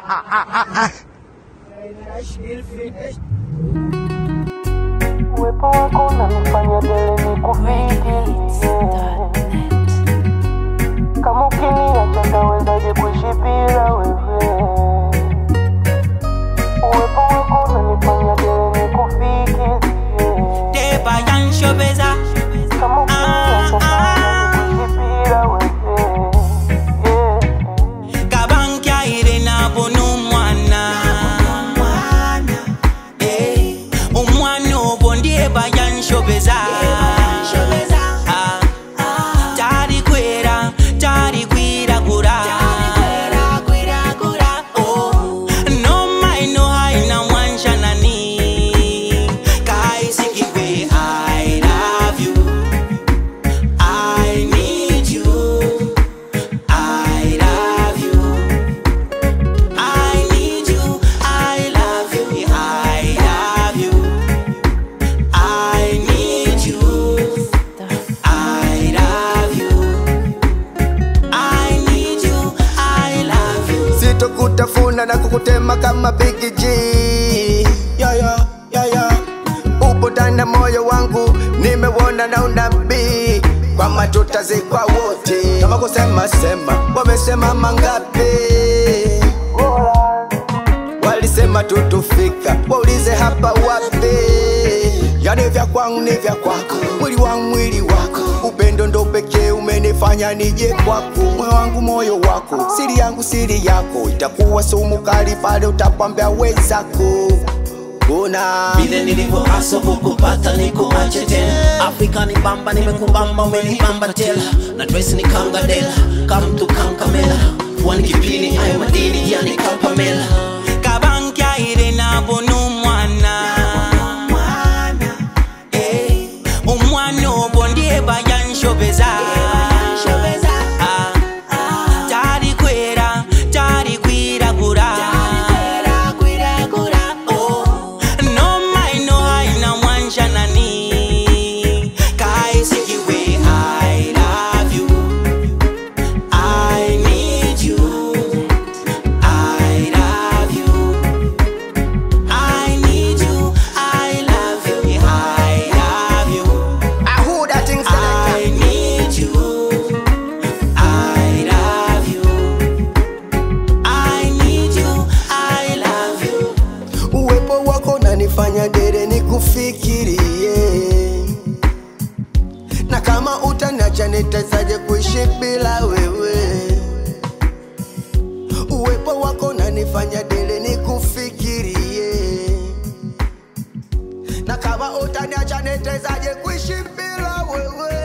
Uwepo wako unanifanya dele nikufikirie. Kama ukiniacha ntawezaje kuishi bila wewe? Uwepo wako unanifanya dele nikufikirie. Deba yanshobeza Kama ukiniacha ntawezaje kuishi bila wewe? Yeah. kabankya ire nabona omwana Eh, omwana ogwo ndyeba yanshobeza Ah, tali kwera tali kwiragura Oh, no mai no hai na mwanshanani kaisikigwe i love you i need you I love you. I need you. I love you. I love you. I need you. I love you. I need you. I love you. sitokutafuna na kukutema kama Big G yeah, yeah, yeah, yeah. upo ndani ya moyo wangu nimewona na unabii kwamba tutazikwa wote kama kusema sema wamesema mangapi walisema tutufika waulize hapa wapi yani vya kwangu ni vya kwako mwili wangu mwili wako upendo ndo pekee umenifanya nije kwako moyo wangu moyo wako siri yangu siri yako itakuwa sumu kali pale utapambia wenzako una vile nilivyo haso kukupata nikuache tena afrika ni bamba nimekubamba umenibamba tela na dress ni kangadela kamtu kankamela wani kipini ayo madini yani kampamela kabankya ire nabona omwana Eh, omwana ogwo ndyeba yanshobeza Ah, tali kwera tali kwiragura Oh, no mai no hai na mwanshanani kaisikiwe i love you i need you I love you. I need you. I love you. I love you. I who that thing selector I need you. I love you. I need you. I love you. uwepo wako nanifanya dere nikufikirie na kama utaniacha nitawezaje kuishi bila wewe uwepo wako nanifanya dere nikufikirie na kama utaniacha nitawezaje kuishi bila wewe